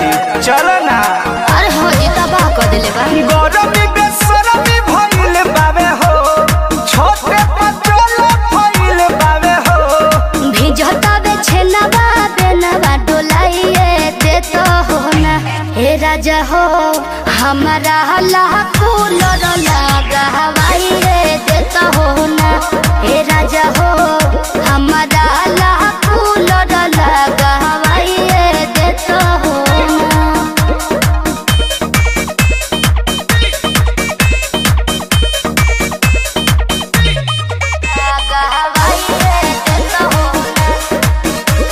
रानी चल ना अरे हो जी तबाह कर देले बा गरमी बेसरमी भइल बावे हो छोटे पचोल भइल बावे हो भिजता बे छेनवा बेनवा डोलाइए दे तो हो ना हे राजा हो हमारा लाखो लड़ लगा हवाइए दे तो हो ना हे राजा हो हमारा लाखो लड़ लगा हवाइए दे तो हो ना लगा हवाइए दे तो हो ना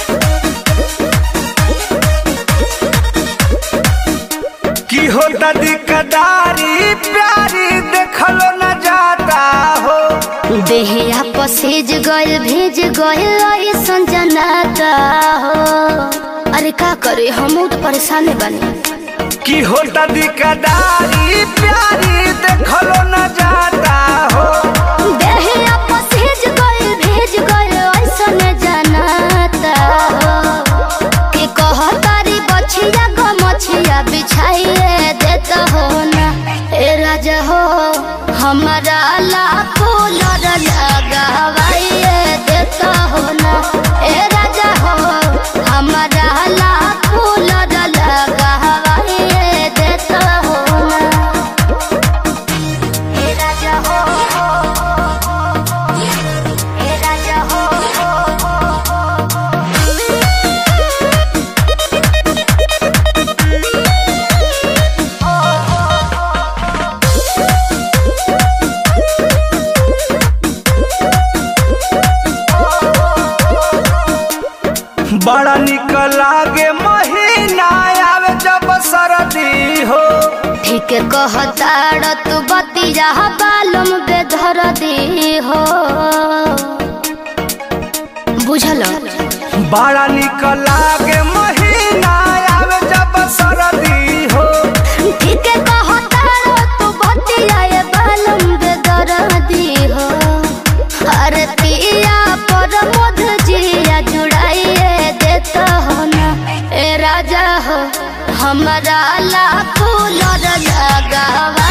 की होता दिकदारी प्यारी देखलो न जाता हो देहिया पसेज गइल भेज गइल ऐसन जनाता हो अरे का करे हम तो परेशान बनी की होता दिकदारी प्यारी देखलो न जाता हो देहिया पसेज गइल भेज गइल ऐसन जनाता हो कि कहतारी बछिया ग मछिया बिछाइए देता हो ना ए राजा हो हमारा लाखो लड़ लगावाइए देता हो ना ए राजा हो हमारा लाखो लड़ लगावाइए देता हो ना ए राजा हो ए राजा हो बड़ा निक लागे महीना आवे जब सरदी हो ठीक कहताड़ तू बतिया बालम बेधर दी हो बुझल बड़ा निक लागे महीना आवे जब सरदी हो ठीक कहताड़ तू बतिया ये बालम बेधर दी हो अरे पिया पर मध जिया जुड़ाइए देता हो ना ए राजा हो हमारा लाखों लड़ लगावा